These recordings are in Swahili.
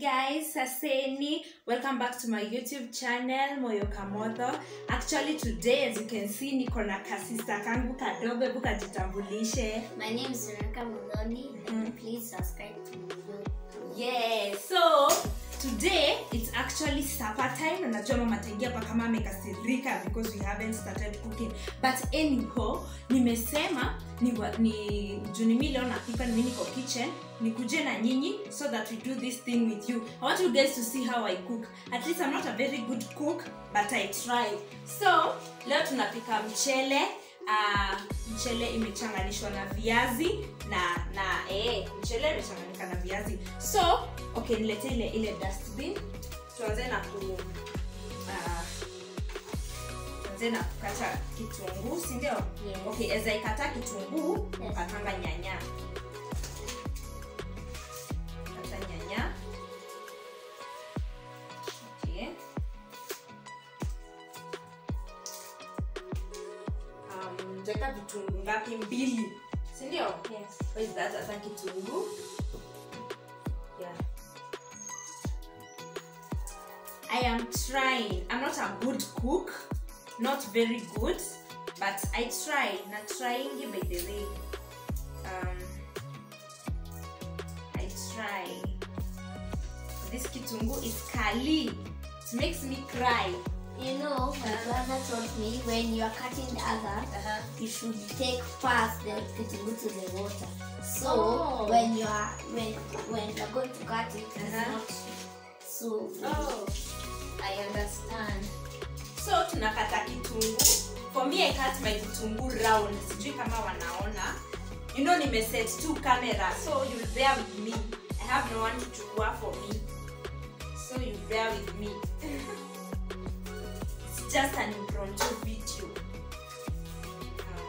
guys saseni welcome back to my youtube channel moyo kamotho actually today as you can see niko na kasista kangu kadogo hebu kajitambulishe My name is Sunaka Muloni. Mm. Please subscribe to my YouTube. yeah so today it's actually supper time na najua mama ataingia hapa kama amekasirika because we haven't started cooking but anyhow nimesema ni, wa- ni juu ni mi leo napika mi niko kitchen nikuje na nyinyi so that we do this thing with you i want you guys to see how i cook at least i'm not a very good cook but i try so leo tunapika mchele uh, mchele imechanganishwa na viazi na na eh, mchele imechanganyika na viazi so okay nilete ile ile dustbin tuanze na ku uh, tuanze na kukata kitunguu si ndio Yes. okay eza ikata kitunguu Yes. katanga nyanya kata nyanya okay um, jeka vitunguu ngapi mbili si ndio Yes. What is that? Hata kitunguu. Yeah. I am trying. I'm not a good cook. Not very good. But I try. Na trying by the way. Um, I try. This kitunguu is kali. It makes me cry. You know, my brother told me when you are cutting the other, Uh-huh. you should take first the kitchen to the water. So Oh. when you are when when you're going to cut it, it's Uh-huh. not so. Oh, I understand. So tunakata kitunguu. For me I cut my kitunguu round. Sijui kama wanaona. You know nimeset two camera so you'll bear with me. I have no one to chukua for me. So you bear with me. It's just an impromptu video. Um,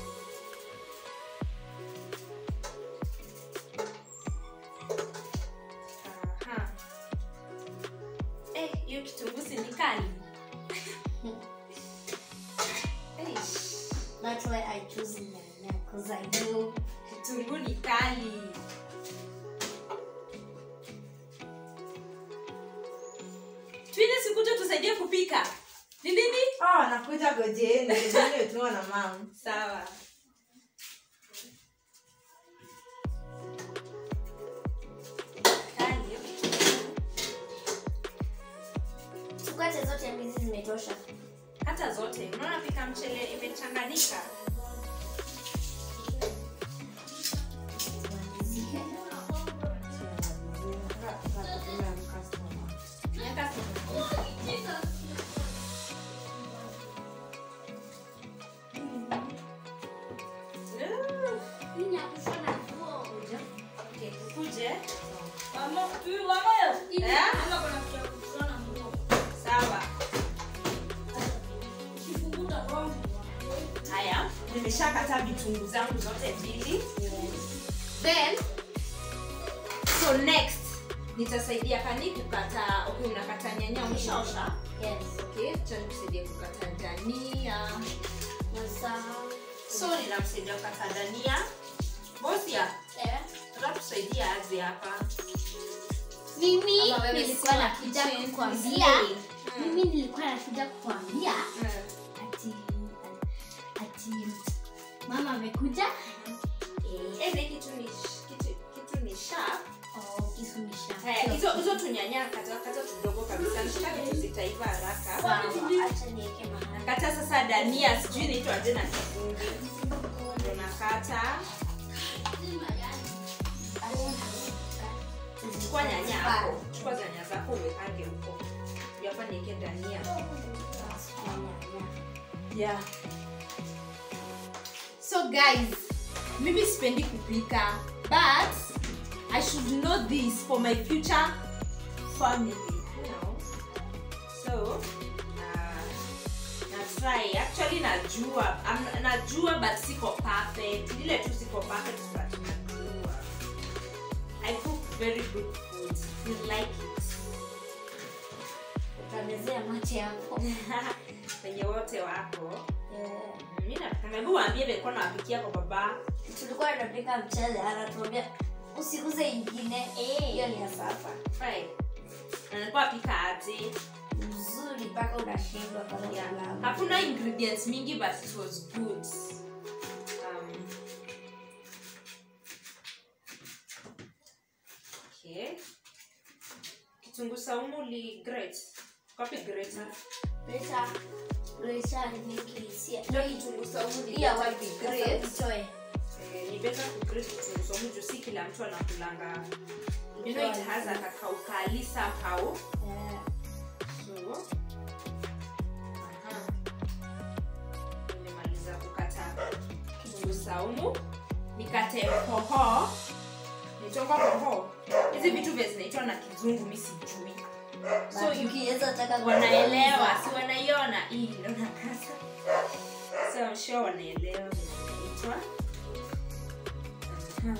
aha. Eh, hiyo kitunguu si ni kali? Eish. That's why I choose Nana because I know kitunguu ni kali twine sikuja tusaidie kupika ni nini Oh, nakuja gojeni nimetumwa na mam sawa Kali. tukate zote mbili zimetosha. hata zote unaona pika mchele imechanganyika miaka Okay, tukuje. Eh? sawa haya nimeshakata vitunguu zangu zote mbili then so next nitasaidia kani kukata okay unakata nyanya umeshaosha Yes. okay cha nikusaidia kukata dania Sasa so ninamsaidia kukata dania bosia tusaidia aje hapa mimi Ama wewe nilikuwa si wa nakuja kitchen, kukwambia slay. Mm. mimi nilikuwa nakuja kukwambia Mm. ati ati mama amekuja eh, Eze kitu ni kitu, kitu ni sharp oh, kisu ni sharp. haya hizo hizo tunyanya kata kata tudogo kabisa nataka vitu zitaiva haraka Sawa, acha niweke mahali. nakata sasa dania sijui inaitwa aje na kifungi Ndio nakata chukua nyanya hapo chukua nyanya zako uwekange huko Ndio hapa niweke dania yeah so guys mimi sipendi kupika but i should know this for my future family you know so uh, na try actually najua I'm, najua but siko perfect ile tu siko perfect but najua i cook very good food you like it Utamezea mate yako. wenye wote wako Eh, mi napikanga hebu waambie vilikuwa nawapikia kwa baba tulikuwa tunapika mchele anatuambia usiguze ingine hiyo ni ya sasa Right. alikuwa apika aje mzuri mpaka unashindwa kama yeah. filamu. hakuna ingredients mingi but it was good um, okay. kitunguu saumu li great kapi great Presha presha ni kisia. ndio kitunguu saumu li Iya better wapi ku great. grate. Utoe. Eh, ni better ku grate kitunguu saumu juu si kila mtu anakulanga you know it has a kakaukali somehow Eh, so aha. nimemaliza kukata kitunguu saumu nikate hoho nitoka hoho hizi vitu vya zinaitwa na kizungu mi sijui so but you- ukiweza taka wanaelewa si wanaiona hii ndio nakata so I'm sure wanaelewa vile inaitwa Aha.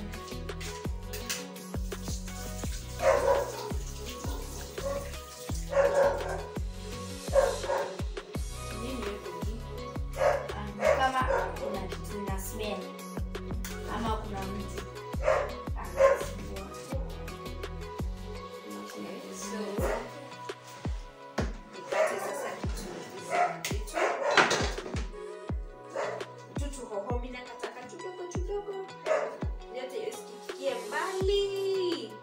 Nini iko hii? Ah, kama kuna kitu ina smell ama kuna mtu anasumbua. So, nikate sasa kitunguu vitu. Tutu hoho mimi nakataka kidogo kidogo. Yote isikikie mbali.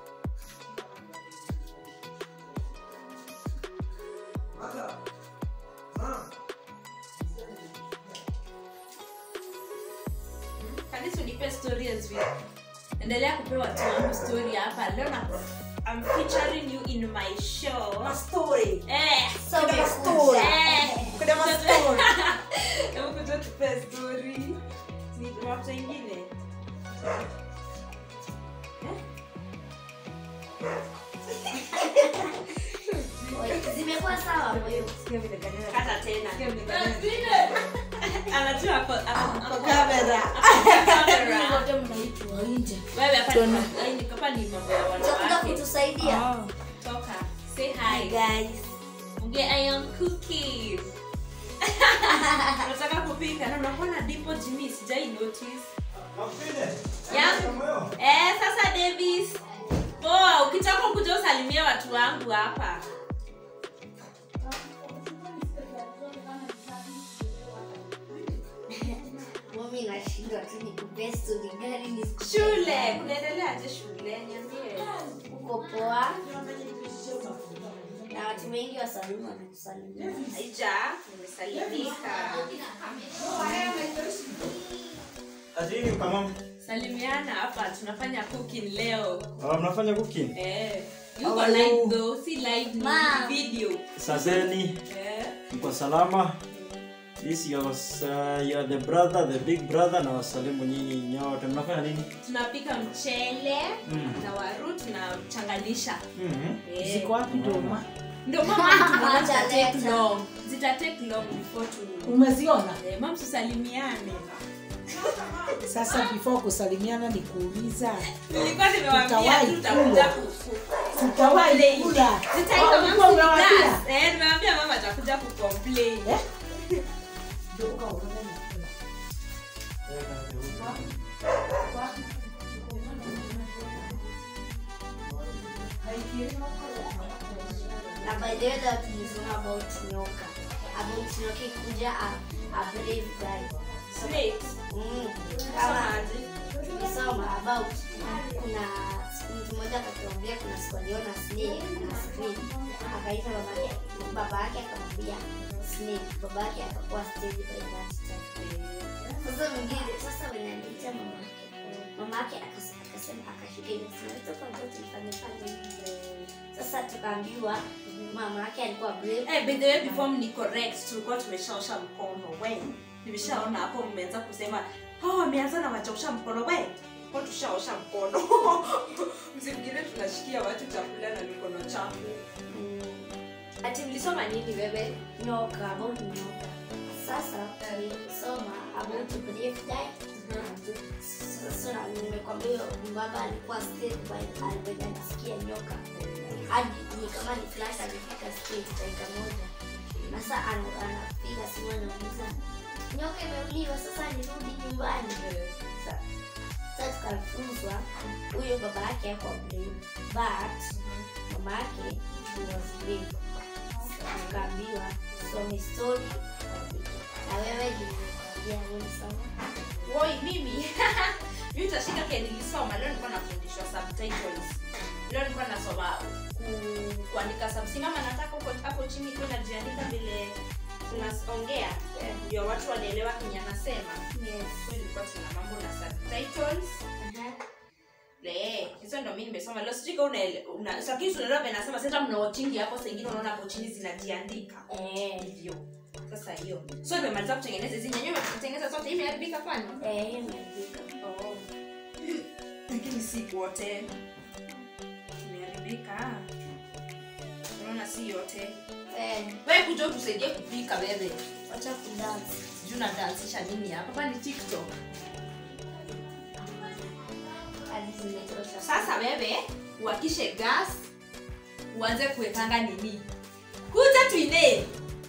Kanisa unipe story as well. Endelea kupewa watu wangu story hapa. Leo na I'm featuring you in my show. mastori Eh, So Kuna umekuja. story. eh. kuna mastori Hebu kuja tupe story. Ni watu wengine. Oi, zimekuwa sawa kwa hiyo Kata tena. Sikia vile kanena. Anajua ako- ako- kwa ako- kamera kamera. wote mnaitwa nje Wewe hapa ni mambo- ai, ni- hapa ni mambo ya utakuja wanawake. kutusaidia Toka. Say hi. guys Unge I am cooking. Unataka kupika na unakuwa na dipo Jimmy sijai notice. Yeah. Eh, sasa Davis. Poa, ukitaka kuja usalimie watu wangu hapa. mami nashindwa tu nikupee stori gani nisikupee Shule, gani. kunaendeleaje shule? Niambie. uko poa na watu wengi wasalimu wanakusalimia Aija, nimesalimika. Atini kama Salimiana hapa, tunafanya cooking leo. Ah, mnafanya cooking. Eh. Yuko Hello. live though, si live ni Ma. video. Saseni, Eh. mko salama? This your, uh, you are the brother, the big brother na wasalimu nyinyi nyote. Mnafanya nini? Tunapika mchele Mm. na waru tunachanganisha. Mhm. Eh. ziko wapi doma Ndio mama tunaona zita take Ataleta. long. Zita take long before tu. umeziona Eh, mam tusalimiane. sasa before kusalimiana ni kuuliza Nilikuwa nimewaambia Tutawahi tutakuja kula. kuku. sitawahi kula Zitaitwa Oh, ulikuwa mama umewaambia? class. Eh, nimewaambia mama atakuja kucomplain. Eh? Ndio ukaona nini? na by the way that tulisoma about nyoka about nyoka ikuja a, a brave guy Snake. mm. Kama kama aje? tulisoma about kuna mtu mmoja akatuambia kuna siku aliona snake na screen akaita babake babake akamwambia snake babake akakuwa stage by that time sasa mwingine sasa wenye aliita mamake mamake akas- akasema akashika ile simu toka mtoto ifanye fanye hivi." sasa tukaambiwa mama yake alikuwa brave Eh, by the way, before mni correct tulikuwa tumeshaosha mkono we nimeshaona hapo mmeanza kusema oh, ameanza na wachaosha mkono we kwa tushaosha mkono msingine tunashikia watu chakula na mikono chafu Mm, ati mlisoma nini wewe nyoka about nyoka sasa tulisoma about brave guy sasa na nimekwambia huyo baba alikuwa state by alikuwa anasikia nyoka hadi ni kama ni flash alifika state dakika moja na sasa ana- anapiga simu anauliza nyoka imeuliwa sasa nirudi nyumbani Sa- sasa tukafunzwa huyo baba yake ako brave but mama yake screen akaambiwa some story na wewe jinikwambia nini sana woi mimi mi utashika ke nilisoma leo nilikuwa nafundishwa subtitles leo nilikuwa nasoma ku, kuandika subsimama nataka huko hapo chini kuwa najiandika vile tunaongea ndio watu wanaelewa kenye anasema yes so ilikuwa tuna mambo na subtitles Le, hizo ndo mi nimesoma leo sijui kama unaele- una lakini tunaelewa vile nasema sasa mnaochingi hapo saa ingine unaona hapo chini zinajiandika eh hivyo sasa hiyo so nimemaliza kutengeneza hizi nyenyewe kutengeneza zote hii imeharibika kwani eh imeandika Oh. lakini si wote imeharibika unaona si yote eh we kuja tusaidie kupika bebe wacha kudance sijui nadansisha nini hapa hapa ni tiktok hadi zimetosha sasa bebe uakishe gas uanze kuwekanga nini kuja tuine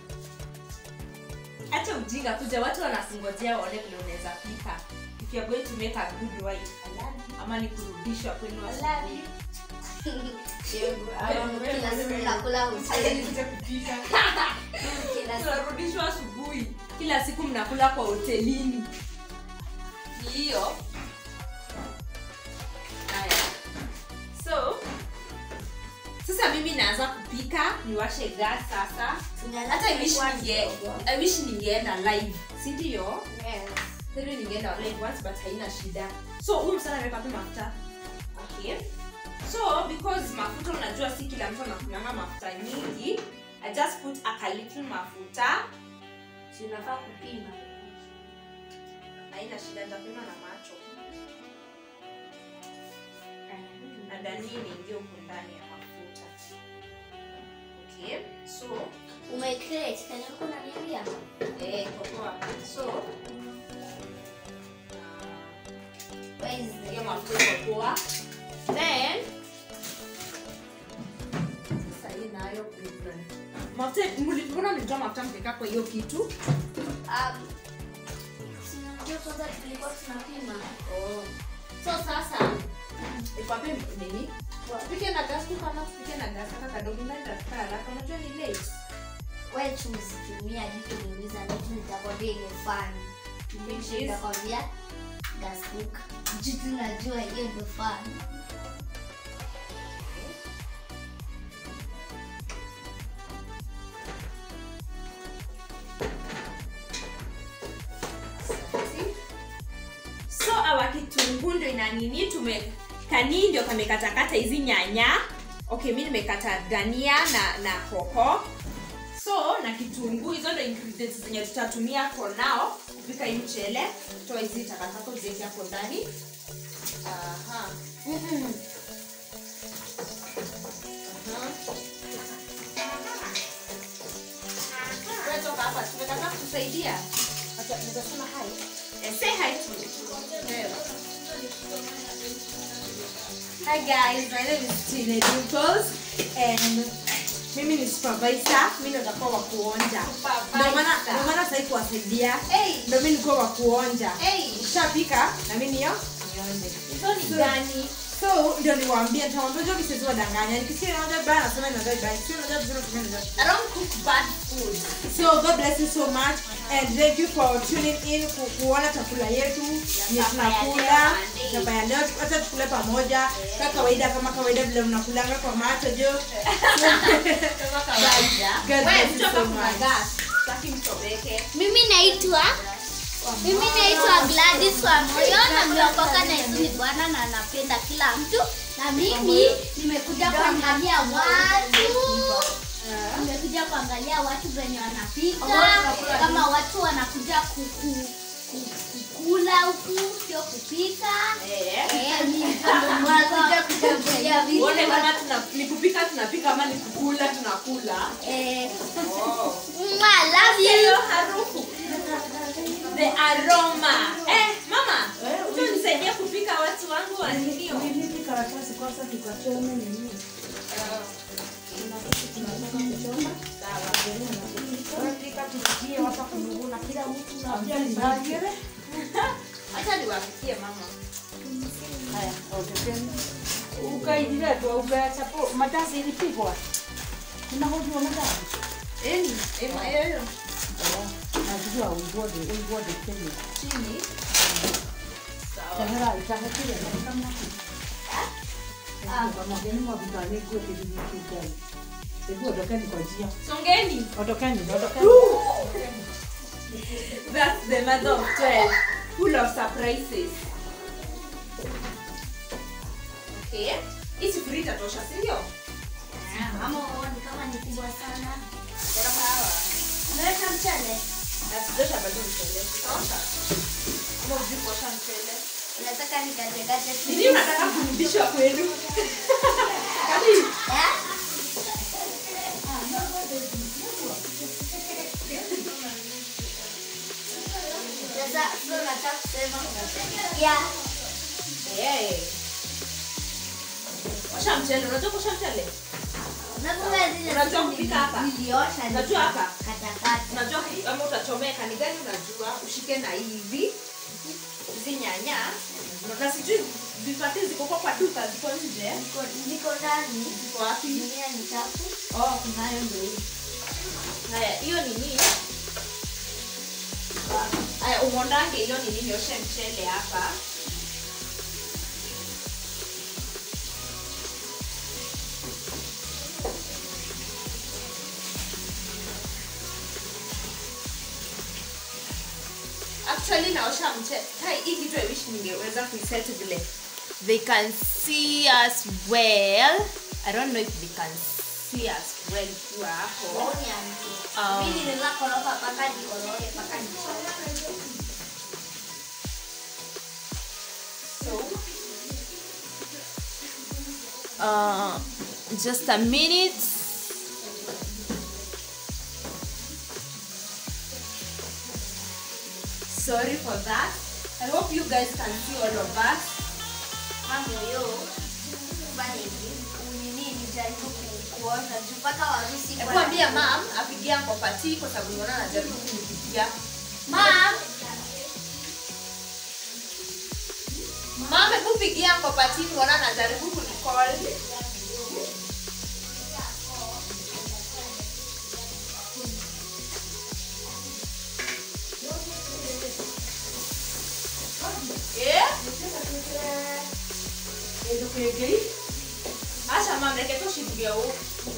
hata ujinga kuja watu wanasingojea waone vile unaweza pika if you are going to make a good wife ama ni kurudishwa kwenu asubuhi. kila siku nakula hoteli Kuja kupika kila siku tunarudishwa asubuhi kila siku mnakula kwa hotelini Ni hiyo haya so sasa mimi naanza kupika niwashe gas sasa hata I wish ninge- I wish ningeenda live si ndio Yes. Heri ningeenda live once but haina shida so huyu msana ameweka tu mafuta okay so because mafuta unajua si kila mtu anakulanga mafuta nyingi i just put a little mafuta Si unafaa kupima haina shida nitapima na macho na danii niingie huku ndani ya mafuta okay so umecreate kenye ulikuwa unaniambia eh, kwa poa. so Where is hiyo the- mafuta iko poa then sasa hii nayo prison. mafuta mli- mbona mlitoa mafuta mkikaa kwa hiyo kitu Um, si unajua kwanza tulikuwa tunapima oh. so sasa ikwape nini tupike na gas tu kama tupike na gas kaka kadogo naenda haraka unajua ni late we tuzitumia hadi kuniuliza vitu nitakwambia imefani Which is? nitakwambia gasbook jitu najua hiyo ndio fani so awa kitunguu ndo ina nini tume kanii ndio kamekatakata hizi nyanya okay mi nimekata dania na na hoho so na kitunguu hizo ndo ingredients zenye tutatumia for now kupika hii mchele toa hizi takataka ziweke hapo ndani Aha. Aha. Wewe toka hapa tumekataa kutusaidia Eh, say hi to them. Hi guys, my name is Tina Dimples and mimi ni supervisor, mimi ndo nitakuwa wa kuonja. Ndio maana ndio maana sasa hivi kuwasaidia. Hey. Ndio mimi nilikuwa wa kuonja. Hey. Ushapika na mimi niyo nionje. hizo ni So- gani So ndio niwaambie nitawaambia je kisizi wadanganya. Nikisikia naonja bana nasema naonja bana. Sio naonja vizuri nasema naonja. I don't cook bad food So God bless you so much and thank you for tuning in ku, kuona chakula yetu yenye Chapa ya tunakula leo, Monday. chapa ya leo hata tukule pamoja kama kawaida kama kawaida vile mnakulanga kwa macho jo kama kawaida God bless you so much. mimi naitwa mimi naitwa Gladys wa moyo na nimeokoka na Yesu ni Bwana na napenda kila mtu na mimi nimekuja kuangalia watu nimekuja kuangalia watu venye wanapika kama watu wanakuja kuku ku- kukula huku sio kupika Eh, mimi ndo nakuja kutembelea vitu uone kama tuna- ni kupika tunapika ama ni kukula tunakula Eh, oh. mwah, love you hiyo harufu the aroma eh mama tu nisaidie kupika watu wangu wa nilio Nilipika karatasi kwanza tukachome nini? Tunataka kuchoma. Tunapika tusikie wapa kununguna kila mtu na pia nibagere. acha niwapikie mama Haya, utapenda. Ukaidile tu ukachapo matasi ilipikwa. Unahojua madam? Eni, ema yoyo. Najua uigode, uigode Kenya. Chini. Sawa. Tahera itahetia na kama Ah, wageni mwavikane kuwe kidijitali. Hebu ondokeni kwa njia. Songeni. Ondokeni, ondokeni. That's the mother of 12. Full of surprises. Okay. Hii sufuria itatosha, si ndio? Ama uone kama ni kubwa sana. Sawa. Unaweka mchele? Na tutosha bado mchele. Tutosha. Ama ujui kuosha mchele. Unataka nikatekate tu? Nini unataka kurudisha kwenu? Kati Eh? Sasa so nataka kusema ya Eh. Osha mchele, unajua kuosha mchele? nakumbuka zile Unajua siku kupika hapa? niliosha Unajua hapa? katakata. Unajua kama utachomeka ni gani unajua? Ushike na hivi. Hizi nyanya. Na sijui vipati ziko kwa kwa duka ziko nje. Niko niko ndani. Ziko wapi? Dunia ni chafu. Oh, Kunayo ndio hii. haya hiyo ni nini? Haya umondange hiyo ni nini? Oshe mchele hapa. Actually naosha mchele. Hai hii kitu I wish ningeweza kuiset vile. They can see us well. I don't know if they can see us well kwa hapo. Maoni ya mtu. Um, Mimi ninaweza koroga paka nikoroge paka nichoke. So, uh, just a minute. Sorry for that. I hope you guys can see all of us. Mambo yo. Fanya hivi. Unini nijaribu ku- kuosha juu mpaka warusi kwa- Hebu ambia mam apigia kopati kwa sababu niona anajaribu kunipigia. Mom, Mam, hebu pigia kopati niona anajaribu kunicall. Eh? Acha mam, reke tushibuge huku.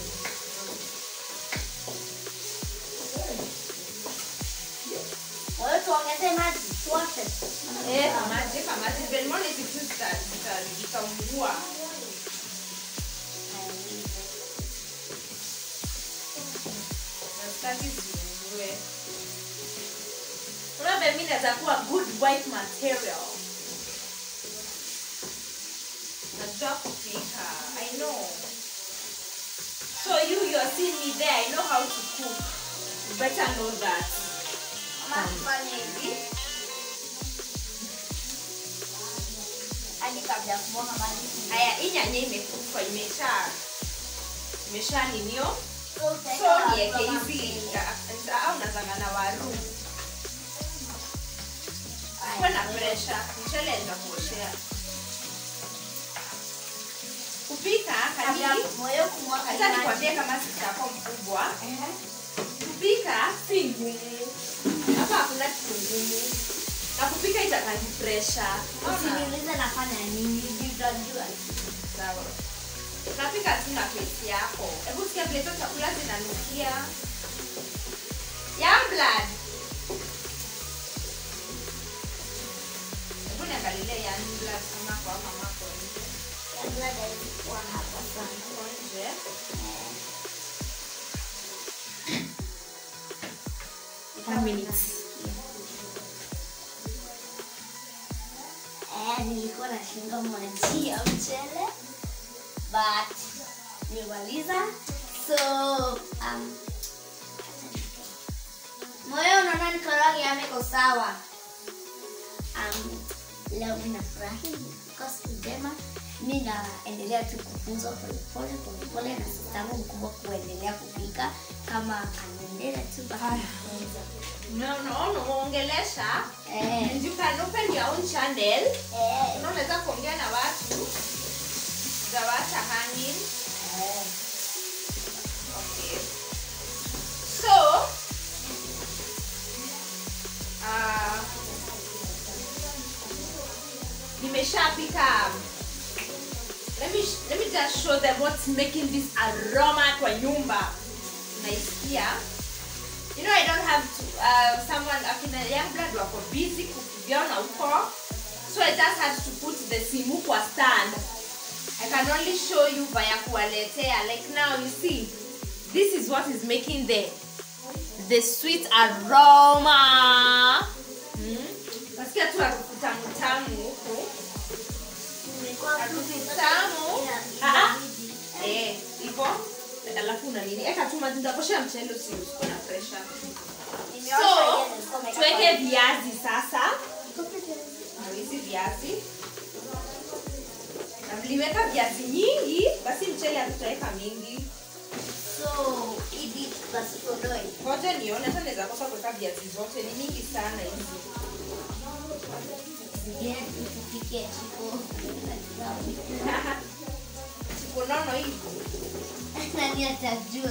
wewe tuongeze maji tuoshe. Eh, kamaje kamaje Belmont hizi vitu zita- zita- zitaungua. Na sitaki ziungue. Unaona mimi naweza kuwa good white material. Najua kupika. I know. So you you are seeing me there. I know how to cook. You better know that. Mama tufanye hivi. Hadi kabla ya kumwaga maji. Haya, hii nyanya imekufa, imesha imesha ninio. So utaweka So na niweke kama hivi mchele. ya- au nazanga na waru. Kuwe na pressure, mchele ndio kuoshea. Kupika Kabla kani moyo kumwaga hata maji. nikwambie kama sitako mkubwa. Kupika si ngumu. Hapa hakuna kitu ngumu. Na kupika itakani pressure. Unaona? Usiniulize nafanya nini, juu utajua. Sawa. Unapika tu na plate yako. Hebu sikia vile hizo chakula zinanukia. Young blood. Hebu niangalilie young blood kama kwa mama kwa nje. Kabla hajaikuwa hapa sana. Kwa nje. Five minutes. Eh, nilikuwa nashinda maji ya mchele but nimaliza so um, moyo unaona nikoroge ameko sawa um, leo ninafurahi because njema mi naendelea tu kufunzwa polepole polepole na sistangu mkubwa kuendelea kupika kama anaendelea tu kufunza No, no, no, uongelesha. eh, And you can open your own channel. eh, Unaweza kuongea na watu. Zawaacha hanging. eh. nishapika let me, let me just show them what's making this aroma kwa nyumba naisikia you know i don't have to, uh, someone akina young blood wako busy kuviona huko so i just had to put the simu kwa stand i can only show you via kuwaletea like now you see this is what is making the the sweet aroma mm? nasikia tu harufu tamu tamu huku harufu tamu Ah, ah. Eh, hivyo alafu una nini eka tu maji nitakoshea mchele usi usikuwe na pressure so tuweke viazi sasa Na hizi viazi na mliweka viazi nyingi basi mchele hatutaweka mingi so hivi basi tuondoe ngoja nione hata naweza kosa kuweka viazi zote ni mingi sana hizi zingine tupike chiko siku nono hivi nani atajua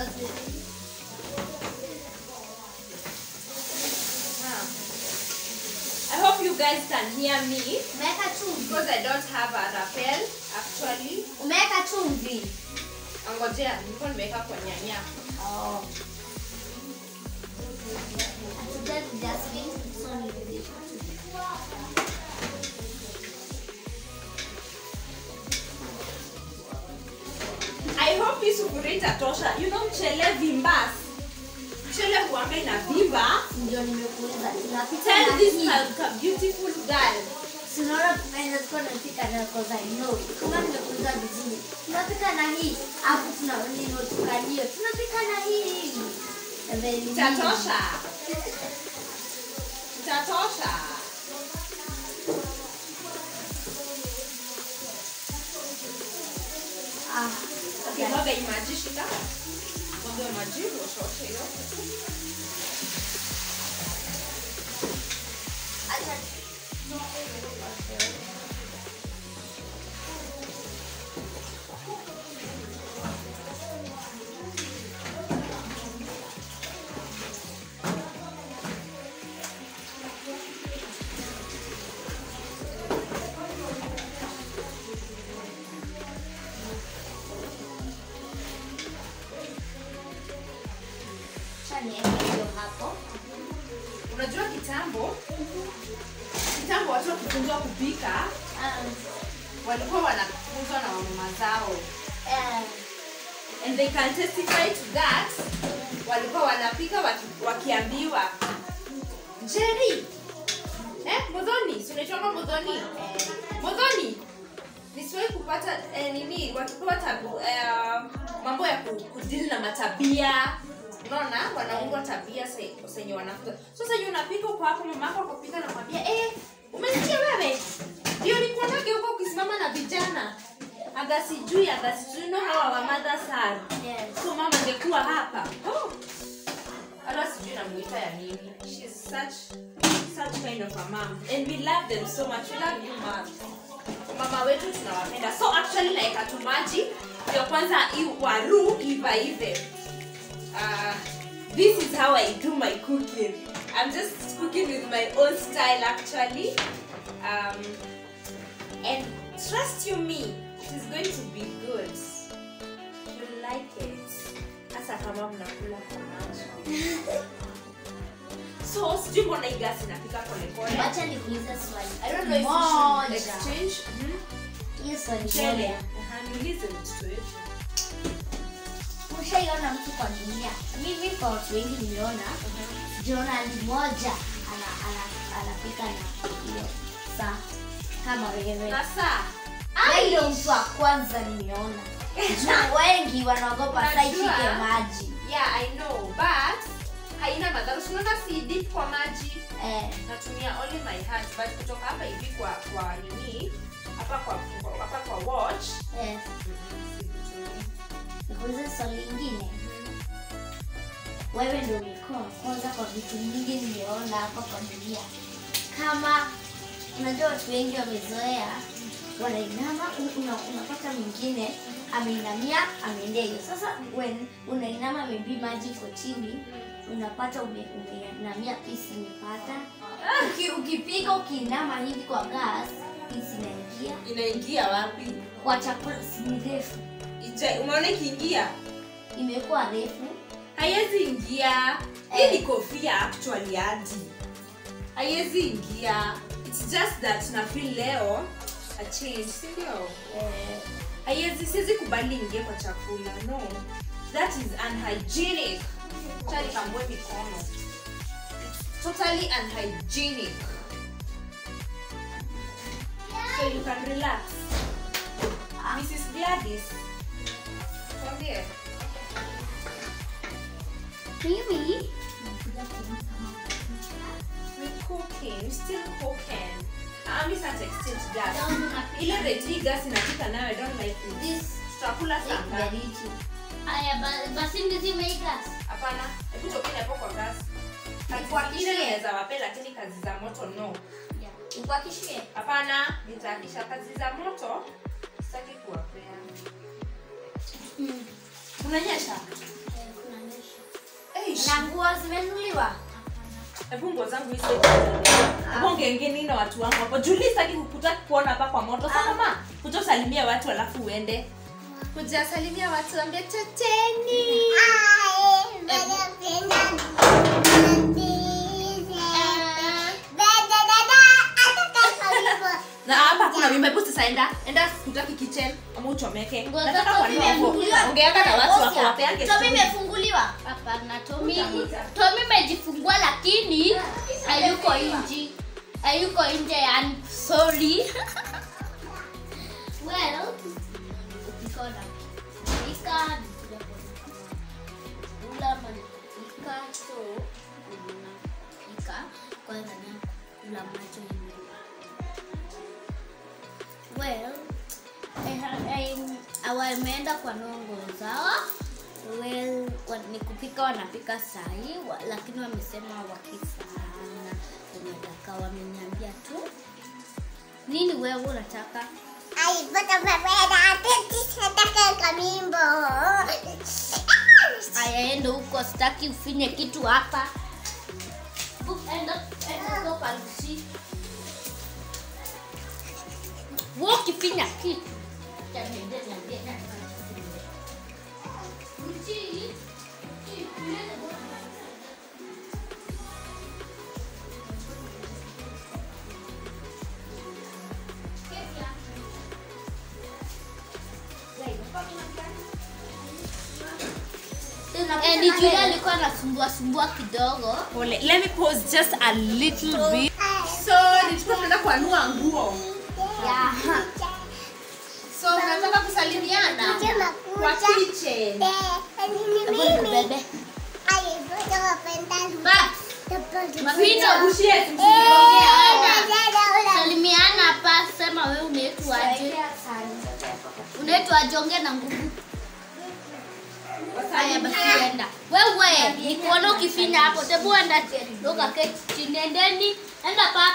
Ah. I hope you guys can hear me umeweka chumvi because I don't have a rappel actually. umeweka chumvi Angojea, nilikuwa nimeweka kwa nyanya. oh. Hatujali Jasmine, so ni I hope hii sufuria itatosha. You know mchele vimbas. Mchele huanga inavimba. ndio nimekuuliza tunapika Tell na this hii ka- ka beautiful girl. tunaona tunaenda tuko tunapika na cause I know kama nimekuuliza vizuri tunapika na hii hapo tuna nino tukalio tunapika na hii And then hii. Itatosha. Itatosha. ah Okay, mwaga hii maji shika. Mwaga maji uoshe hiyo. acha acha niweke hiyo hapo Unajua kitambo kitambo watu wakifunzwa kupika Ah, walikuwa wanafunzwa na wamama zao eh, and they can testify to that walikuwa wanapika waki, wakiambiwa jeri eh, modhoni sinaitwanga modhoni eh, modhoni nisiwahi kupata eh, nini wakipewa tabu eh, mambo ya ku- kudili na matabia unaona wanaundwa tabia se- zenye wanafunza so senye unapika uko hapo mamako akapika nakwambia eh, umesikia wewe ndio nikuonage huko ukisimama na vijana aga sijui aga sijui no how our mothers are yes. so mama angekuwa hapa oh. hata sijui namuita ya nini She's such such kind of a mom and we love them so much we love you mom mama wetu tunawapenda so actually naeka tu maji ndio kwanza hii waru iva ive uh, this is how i do my cooking i'm just cooking with my own style actually um, and trust you me it is going to be good you like it hasa kama mnakula kwa maji so sijui mbona hii gasi inapika polepole wacha nikuulize swali I don't know if we should Moja. exchange. Mhm. hiyo swali Mchele. moja Aha, niulize mtoto wetu. ushaiona mtu kwa dunia mimi kwa watu wengi nimeona jiona ni moja ana, ana, anapika na hiyo saa kama wewe Na saa. Wewe ndio mtu wa kwanza nimeona juu wengi wanaogopa saa Unajua? ishike maji Yeah, I know, but haina madhara. Si unaona si dip kwa maji. eh, Natumia only my hands, but kutoka hapa hivi kwa kwa nini? Hapa kwa kwa- hapa kwa watch. eh. Mhm, situmii. nikuulize swali lingine wewe ndio ulikuwa wa kwanza kwa vitu mingi nimeona hapa kwa dunia kama unajua watu wengi wamezoea wanainama un- una, unapata mwingine ameinamia ameendea hiyo sasa when unainama maybe maji iko chini unapata ume- umeinamia pisi imepata Uki, ukipiga ukiinama hivi kwa gas Hizi inaingia inaingia wapi kwa chakula si ni refu. Ija- umeona ikiingia Imekuwa refu. haiwezi ingia hii ni kofia actually hadi haiwezi ingia its just that na feel leo a change si ndio Eh, haiwezi siwezi kubali ingie kwa chakula no that is unhygienic chali kambwe mikono It's totally unhygienic so you can relax mrs gladys kwambie mimi we cooking still cooking ami sasa exchange gas ile rate hii gas inapika nayo i don't like it this tutakula saa ngapi kiberiti. Aya ba- basi ndizimeiga. hapana hebu tokeni hapo kwa gas Nikuhakikishie. ile naweza wape lakini kazi za moto no Nikuhakikishie. hapana nitaakisha kazi za moto sitaki kuwapea unanyesha Eish. Na nguo zimenuliwa. hebu nguo zangu hizi hebu ongengeni na watu wangu hapo juli sitaki kukuta kuona hapa kwa moto sana ma kuja usalimia watu alafu uende kuja salimia watu ambia teteni na hapa kuna mimba hebu sasa enda enda kutaki kitchen ama uchomeke Nguo nataka zako kuambia hapo zimefunguliwa. ongeanga na watu wako Oscar, wapeange Tomi story. imefunguliwa. Hapana, Tomi. Utakuta. Tomi imejifungua lakini hayuko nje. Hayuko nje yani sorry. well, ukiko na kupika, nikuja kula ama nikupika, so unapika kwanza ni kula macho yenyewe. Well, wameenda kwa nongo zao well, wa- ni kupika wanapika sahi wa, lakini wamesema wakisana wanataka wameniambia tu nini wewe unataka ayaende huko sitaki ufinye kitu hapa Bu- enda- enda huko kwa Lucy. Wewe ukifinya kitu acha niende niambie nani anafinya. Lucy, Lucy, tuende kwa- Kefia. Eh, ni Julia alikuwa anasumbua sumbua kidogo Pole. let me pause just a little bit so nilikuwa tunaenda kuanua nguo yeah. so unataka kusalimiana kwa kitchen Bebe. Ba, Mapito. Ushie, salimiana hapa sema wewe unaitwaje unaitwaje ongea na nguvu haya basi enda wewe nikuona ukifinya hapo tebu enda toka keti chini endeni enda pa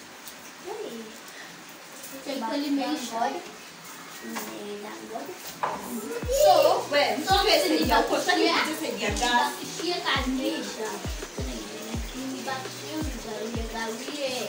Kweli imeisha. So, we, So, msipe ni saidia huko, sitaki bakishia. mtu saidia gas. Nibakishie kanisha. Nibakishie unigawie.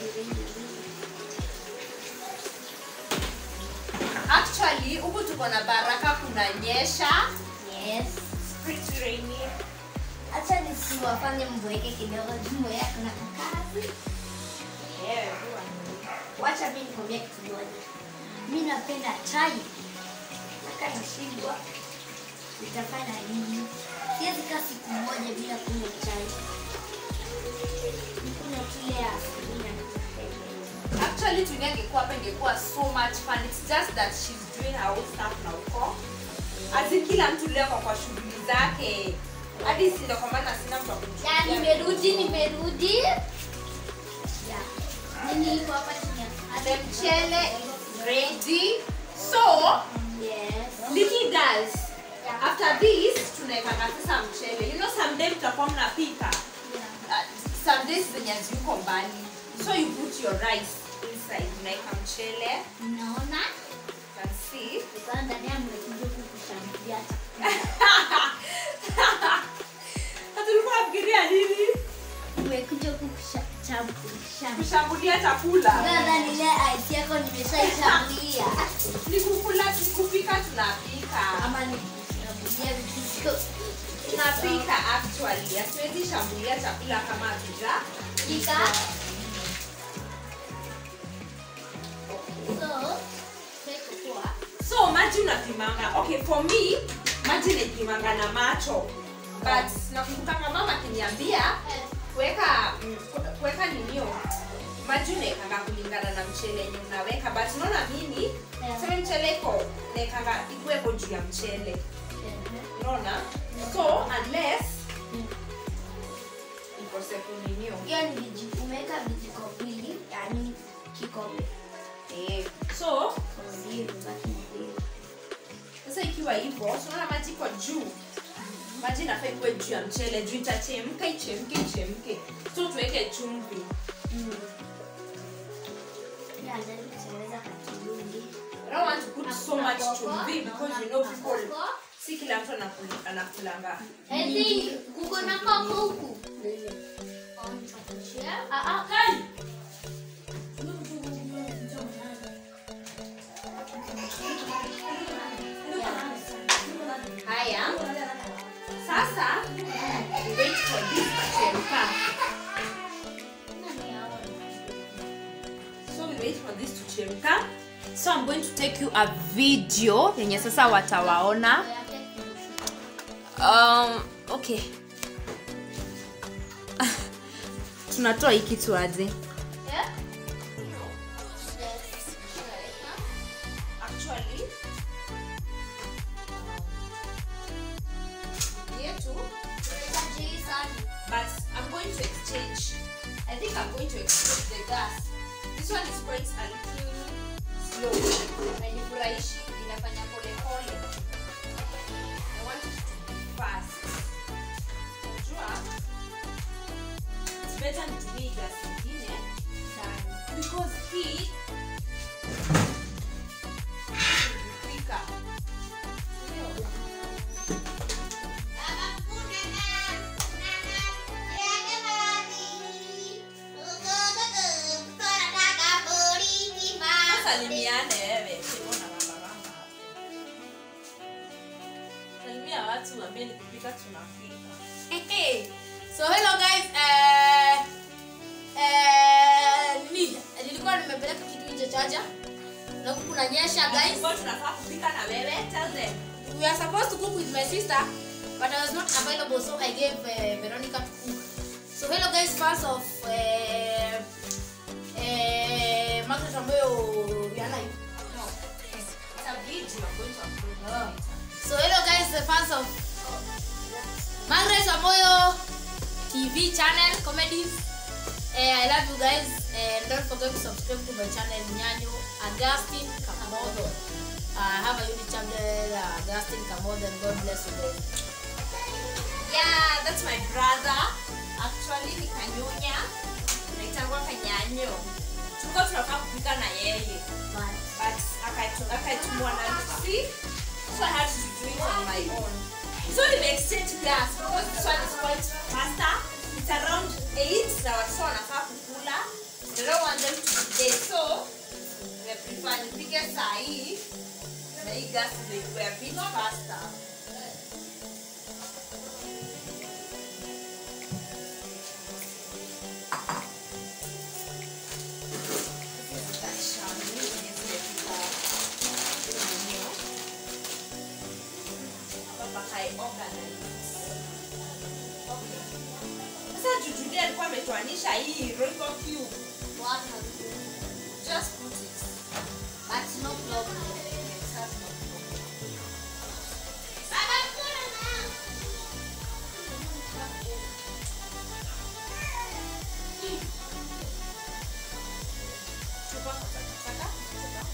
actually huku tuko na baraka kunanyesha Yes. pretty rainy Acha nisiwafanye mbweke kidogo jumuiya kuna kazi. yeah, Wacha mimi nikwambie kitu moja. Mimi napenda chai. Nataka nishindwa. Nitafanya nini? Siwezi kaa siku moja bila kunywa chai. Nikunywa tu ile ya asubuhi na nitapenda. actually tunia ingekuwa hapa ingekuwa so much fun it's just that she's doing her own stuff na uko asi kila mtu leo kwa kwa shughuli zake hadi sindo kwa maana sina mtu wa kumchukulia Ya, nimerudi, nimerudi. Ya. Nini iko hapa chini ya the mchele is ready so Yes. little girls after this tunaekanga sasa mchele you know someday mtakuwa mnapika uh, some days zenye ziko mbali so you put your rice inside unaeka mchele Unaona? you can see Ukawa ndani ya mmekuja kukushambulia. Na tulikuwa nafikiria nini Mmekuja kukushambulia. kushambulia chakula Nadhani ile ice yako nimeshaishambulia. ni kukula ni kupika tunapika Ama ni kushambulia vitu tunapika actually hatuwezi shambulia chakula kama hatuja Pika. So, take poa. so maji unapimanga okay for me maji naipimanga na macho but nakumbukanga mama akiniambia kuweka mm, ku- kuweka ninio maji unaekanga kulingana na mchele yenye unaweka but unaona mimi Yeah. sema mchele iko naekanga ikuwepo juu ya mchele unaona so unless ikose kuninio Hiyo ni viji, umeweka vijiko mbili, yani kikombe. eh, so Zero, baki ni zero. sasa ikiwa hivyo so unaona maji iko juu maji inafaa ikuwe juu ya mchele juu itachemka ichemke ichemke so tuweke chumvi Mm. Yeah, najaribu kutengeneza kakilungi. I don't want to put so Hakuna much koko, chumvi because naona you know kuna people koko. si kila mtu anakul- anakulanga I think kuko na koko huku. Ah, ah. haya sasa we wait for this kuchemka so we wait for this to chemka so i'm going to take you a video yenye sasa watawaona um, okay tunatoa hii kitu aje Yeah? actually yetu but I'm going to exchange. I think I'm going to exchange the gas. This one is quite a little slow. Hainifurahishi, inafanya pole pole. I want it to be fast. Unajua, it's better nitumie gas ingine because hii ikipika. Ndio. salimiane wewe Mbona baba baba salimia watu wambie ni kupika tunapika Hey, so hello guys eh, eh, nini nilikuwa nimepeleka kitu nje chaja na huku kunanyesha guys Tulikuwa tunafaa kupika na wewe tell them we are supposed to cook with my sister but i was not available so i gave uh, veronica to cook so hello guys fans of uh, uh, margaret ambayo yana no it's a video I'm going to upload Oh. later. So hello guys, the fans of Margaret Amoyo TV channel comedies. Eh, I love you guys and don't forget to subscribe to my channel Nyanyo Augustine Kamodo. I have a YouTube channel uh, Augustine Kamodo and God bless you guys. yeah that's my brother actually ni kanyonya naitangwa kanyanyo tulikuwa tunafaa kupika na yeye but akaitu- akaitumwa na Lucy, so I had to do it on my own. So we exchange gas because this one is quite faster. It's around 8 na watoto wanafaa kukula. I don't want them to be late. So we prefer nipike saa hii na hii gas ndio ikuwe a bit faster. This is that shani yenye zimepikwa mwenyewe. Hapa I organize. Okay. Sasa Jujude alikuwa ametuanisha hii Royco cube. Just put it. But no problem. It has no problem. Chupa kwa takataka. Chupa.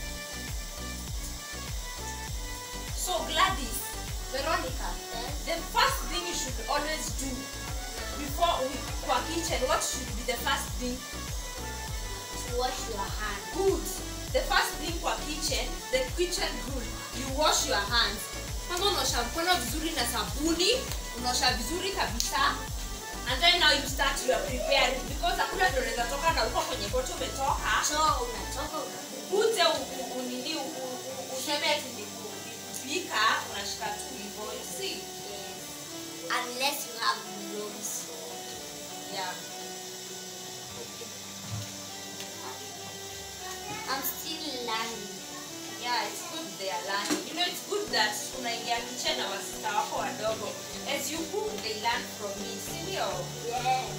So Gladys, Veronica, the first thing you should always do before we kwa kitchen, what should be the first thing? Wash your hand. Good. The first thing kwa kitchen, the kitchen rule, you wash your hands. Kama unaosha mkono vizuri na sabuni, unaosha vizuri kabisa. and then now you start you are preparing because hakuna ndio unaweza toka na uko kwenye kote umetoka so unatoka una- uje u- u- unini u- u- u- useme ati ni ku- ni kupika unashika tu hivyo you see unless you have gloves yeah I'm still learning yeah it's good they are learning you know it's good that unaingia kitchen na wasista wako wadogo as you cook they learn from me si ndio yes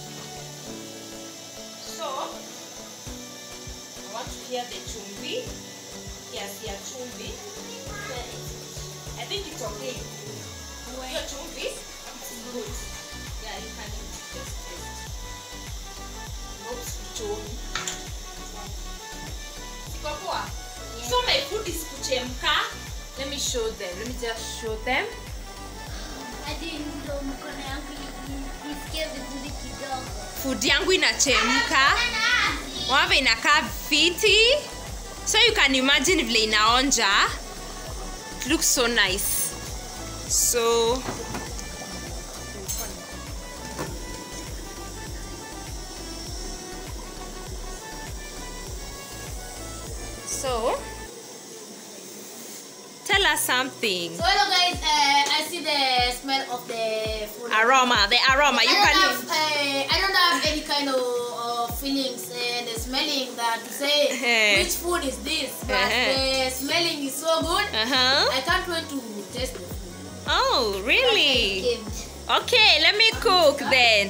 so i want to hear the chumvi kiasi ya chumvi i think it's okay hiyo chumvi it's good yeah you can just taste oops chumvi siko poa so my food is kuchemka let me show them let me just show them hadi ndo mkono yangu i- isikie vizuri kidogo food yangu inachemka wave inakaa fiti so you can imagine vile inaonja it looks so nice so so tell us something So hello guys, uh, I see the smell of the food. aroma the aroma you I don't can have, uh, I don't have any kind of uh, feelings and uh, smelling that to say Eh. which food is this, but Eh. the smelling is so good. uh-huh I can't wait to taste the food. oh really Gift. Okay, let me cook then.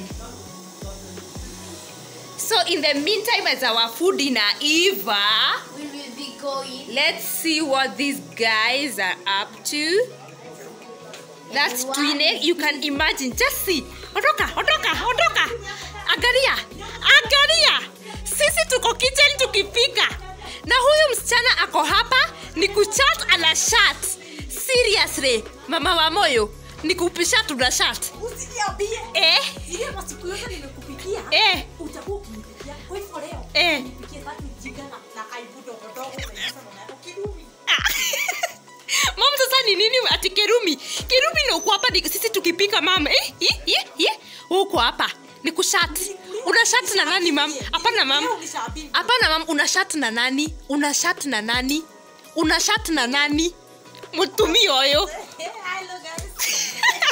So in the meantime, as our food inaiva, we will be going let's see what these guys are up to. That's twine. You can imagine. Just see. Ondoka, ondoka, ondoka. Angalia, angalia. Sisi tuko kitchen tukipika. Na huyu msichana ako hapa ni kuchat ana shat. Seriously, mama wa moyo, ni kupisha tuna shat. Usiniambie. Eh, Ile masiku yote nimekupikia. eh, Utakuwa ukinipikia. Kwa hivyo leo. eh. Nipikie that mjinga na na aibu dogo dogo zenye sasa unaenda kidumi. mam sasa ni nini ati kerumi kerumi ni uko hapa ni- sisi tukipika mama eh, eh, eh, eh. Wewe uko hapa ni kushat una shat na nani mam hapana mam Leo nishaambiwa. hapana mam una shat na nani una shat na nani una shat na nani mutumi oyo Eh, hello guys.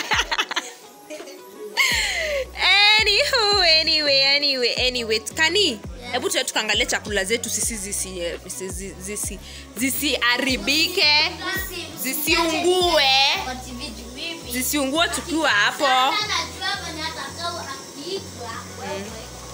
anywho anyway anyway anyway kani hebu tuwe tukaangalia chakula zetu sisi zisi eh, zisi- zisi- zisiharibike zisiungue Ati vitu vipi? zisiungue tukiwa hapo Sana najua venye atakao akipika. Wewe.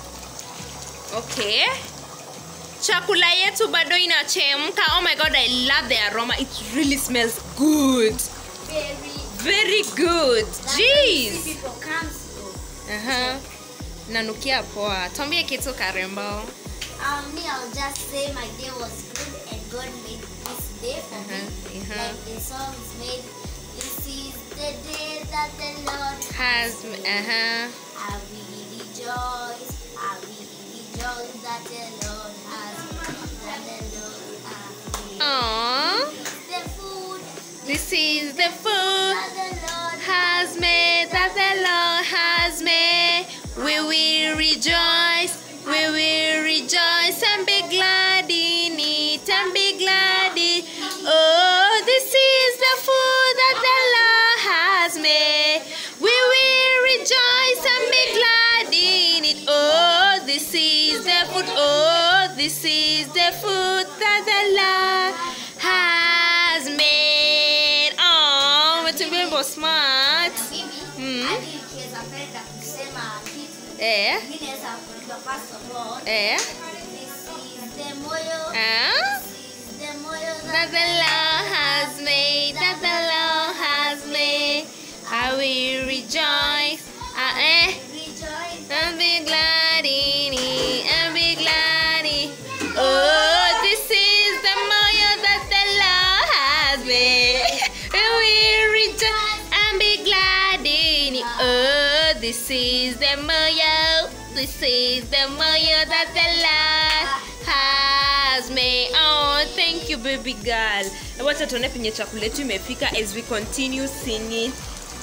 okay chakula yetu bado inachemka oh my god i love the aroma it really smells good Very. very good That's why you jeez see people comes to. uh-huh. nanukia poa twambie kitu karembo Um, me, I'll just say my day was good and God made this day for me. Uh-huh, uh-huh. Like the song is made. This is the day that the Lord has uh-huh. I will rejoice. I will rejoice that the Lord has that the Lord has made. Aww. The food this is the food that the Lord has made that the lord has made we will rejoice we will rejoice and be glad in it and be glad in oh this is the food that the lord has made we will rejoice and be glad in it oh this is the food oh this is the food that the lord has made oh umetumia smart mimi Mm. hadi nikiweza penda kusema kitu eh mi naweza kuimba first of all eh this is the moyo ah this is the moyo that the Lord has made, that the Lord has made. I will rejoice, I, eh, rejoice and be glad in it, and be glad in Oh, this is the moyo that the Lord has made. I will rejoice and be glad in it. Oh, this is the moyo, this is the moyo that the Lord has made. Oh, thank you baby girl. Wacha tuone penye chakula yetu imefika as we continue singing.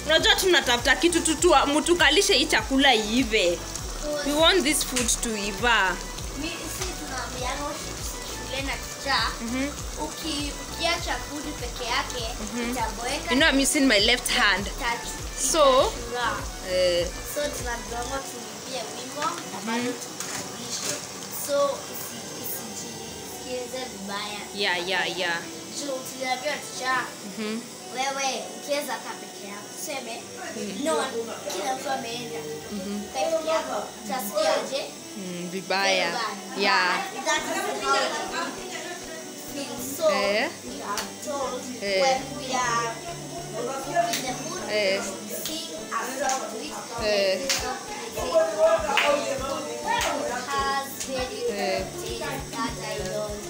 unajua tunatafuta kitu tu tu- mtukalishe hii chakula iive we want this food to iva Mi- si tunaambiana shule na kichaa uki ukiacha food peke yake itaboeka you know i'm using my left hand tatu So- Itachura. eh, so tunagonga tuimbie wimbo na bado tukalishe so isi- isijisikize vibaya yeah yeah yeah juu tuliambiwa tichaa Mhm. wewe ukiweza kaa peke yako tuseme no one- kila mtu ameenda ukae peke yako utasikiaje Mm, vibaya yeah That is how we feel. So, Eh. we are told Eh. when we are in the mood Eh. to sing a song to it. Eh. This song is it. has very good Eh. taste that I don't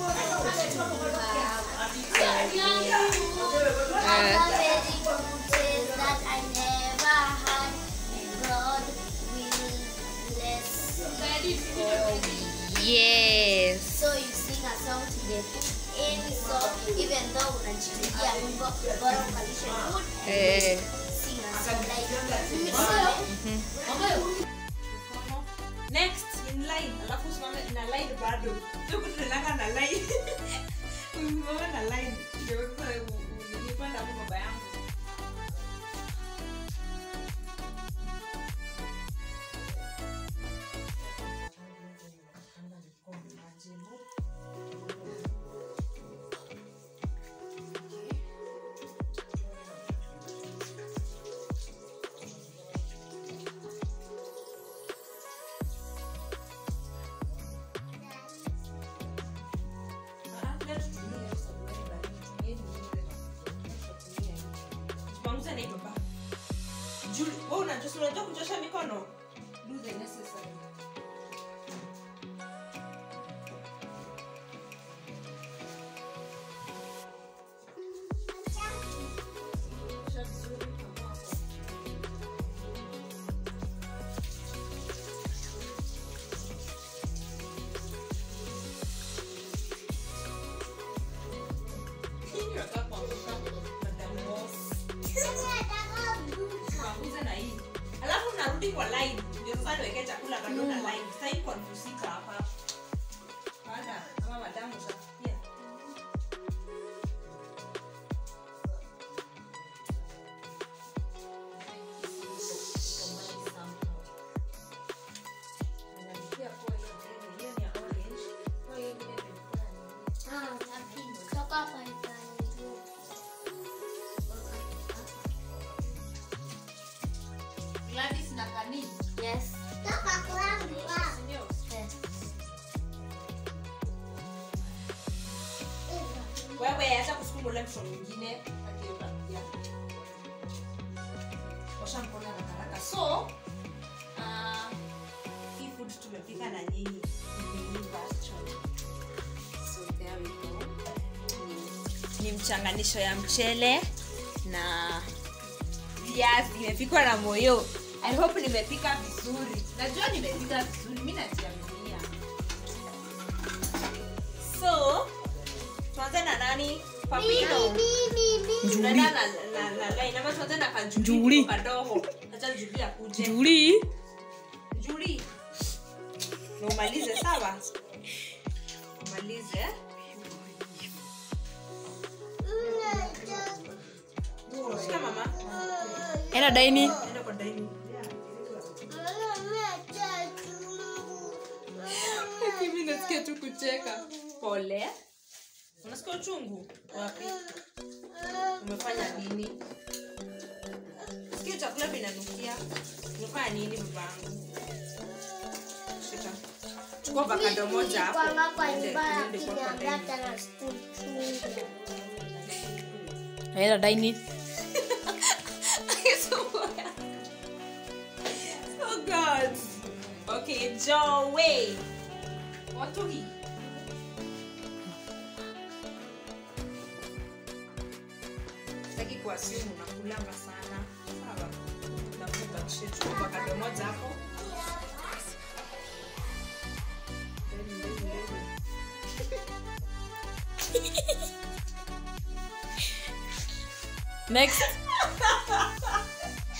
have. Has a very good taste that I never had. And God will bless for me. yes So you sing a song to the any song, even though unachilia wimbo bora ukalishe mood and eh. sing a song like mimi tuseme next in line alafu usimame na line bado tuku tunalanga na line usimame na line ndio sasa nilipanda hapo baba yangu Tupanguze na hii baba. Juli, wewe unajua unajua kuchosha mikono? Do the necessary. Hii unataka kuangusha Madam Boss. Tupanguze na hii. Alafu unarudi kwa line. Ndio sasa niweke chakula kando na line. Sasa hii confusika hapa. Baada ama madamu utafikia. Gladys na Kani. Yes. Yes. wewe acha kusukuma ule msho mwingine akiutarudia osha mkono haraka haraka so uh, hii food tumepika na nyinyi imeiva actually. so there we go ni mchanganisho ya mchele na viazi imepikwa na moyo i hope nimepika vizuri najua nimepika vizuri mi najiaminia so tuanze na nani papino tunaenda na, na, na line ama tuanze na Njuli. kanjuli kadogo acha juli akuje Juli. juli na umalize sawa umalize shika mama Enda daini. enda kwa dining mimi nasikia tu kucheka pole unasikia uchungu wapi umefanya nini sikia chakula vinanukia umefanya nini babangu shika chukua bakado moja hapo Ende- ende kwa kwa dining. Enda daini. oh god okay joe watu hii sitaki kuasimu unakulanga sana sawa nakubakishe chukua bakado moja hapo Ndeni, ndeni, ndeni. Next.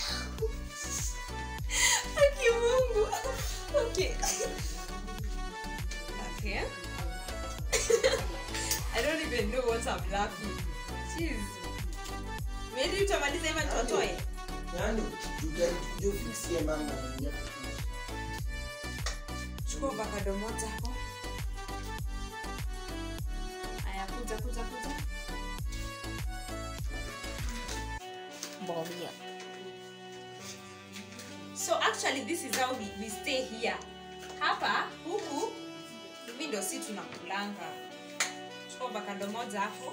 Nani ukijua ukijua ufiksie mama anaingia kufikisha. chukua avocado moja hapo aya kuja kuja kuja Mbogia. so actually this is how we, we stay here hapa huku hivi ndo si tunakulanga chukua avocado moja hapo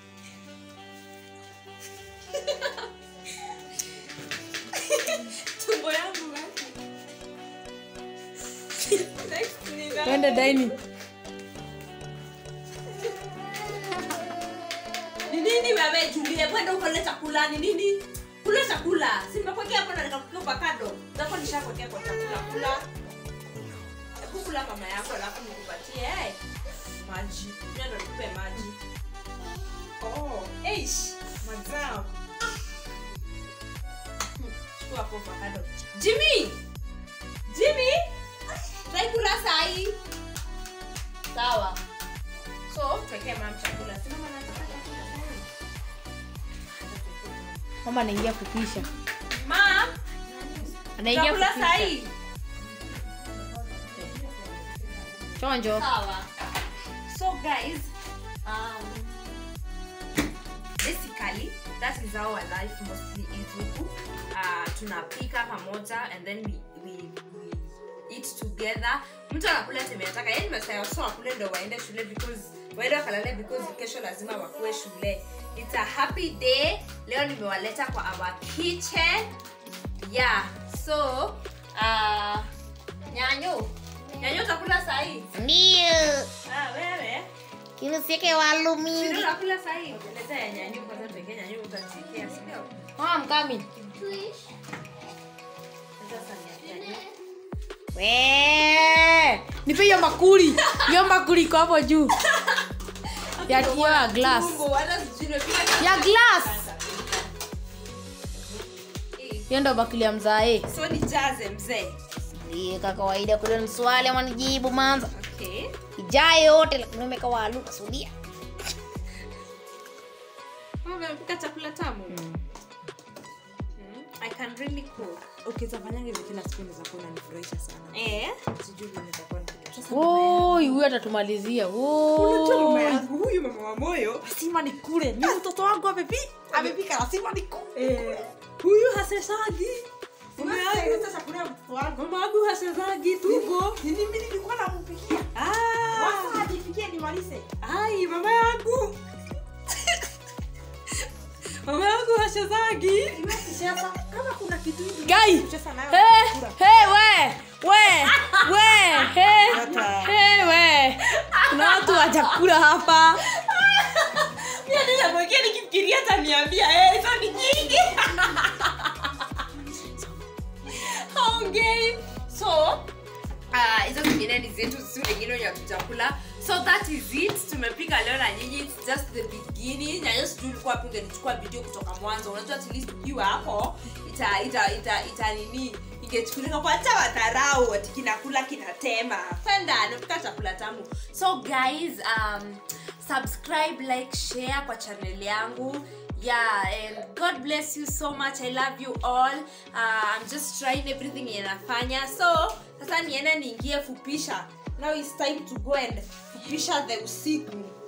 tumbo yangu basi. Next ni nani? twende dining ni nini wewe Julie kwenda ukole chakula ni nini kula chakula si nimekuwekea hapo na nikakupa avocado zako nishakuwekea kwa chakula kula hebu kula mama yako alafu nikupatie eh maji mimi ndo nikupe maji oh eish mazao chukua hapo avocado Jimmy Jimmy try kula sahi sawa so tuwekee mam chakula si mama anataka chakula sahi mama anaingia kupisha mam anaingia chakula kupisha sahi chonjo sawa so guys um, basically that is how our life mostly is huku uh, tunapika pamoja and then we, we, we eat together mtu anakula temeataka yani masaa waso wakule ndo waende shule because waende wakalale because kesho lazima wakuwe shule it's a happy day leo nimewaleta kwa our kitchen yeah so uh, nyanyo nyanyo utakula sahii ndio Ah, wewe kinusieke walu Sio mingi unakula sahi. Leta ya nyanyu kwanza pekee nyanyu utatikia, si ndio? mama mkami Sasa ni ya nyanyu. we nipe hiyo makuli hiyo makuli iko hapo juu ya hiyo ya glass Mungu, hata sijui nimepika ya glass Eh, hiyo ndo bakuli ya mzae So ni jaze mzee. ndiye ka kawaida kule ni swali ama nijibu manza Okay. ijaye yote lakini umeka walu kasudia Mama amepika chakula tamu. Mm, I can really cook. ukizafanyanga hivi kila siku unaweza kuwa unanifurahisha sana Eh? sijui vile nitakuwa nikitoka. Sasa Oi, huyu atatumalizia unajua mama Oi. yangu huyu mama wa moyo lazima nikule ni mtoto wangu amepi- amepika lazima nikule huyu hasesagi mama yangu sasa chakula ya mtoto wangu mama yangu hasesagi tuko nini mimi nilikuwa nampikia sasa ajipikie nimalize ai mama yangu mama yangu hasezagi sasa kama kuna kitu hivi Guy. kucheza nayo Hey, nakula. hey, we we we hey, Hata. hey, we kuna watu wa chakula hapa Mimi ninamwekea nikifikiria ataniambia, eh, hizo ni nyingi. Haongei. So, ah, hizo zingine ni zetu si wengine wenye hatujakula so that is it tumepika leo na nyinyi it's just the beginning nayo sijui ulikuwa hapo ungenichukua video kutoka mwanzo unajua at least ukiwa hapo ita ita ita, ita nini ingechukulika kwa hata wadharau ati kinakula kinatema penda napika chakula tamu so guys um, subscribe like share kwa channel yangu yeah and god bless you so much i love you all uh, i'm just trying everything yenye nafanya so sasa niende niingie fupisha now it's time to go and fupisha the usiku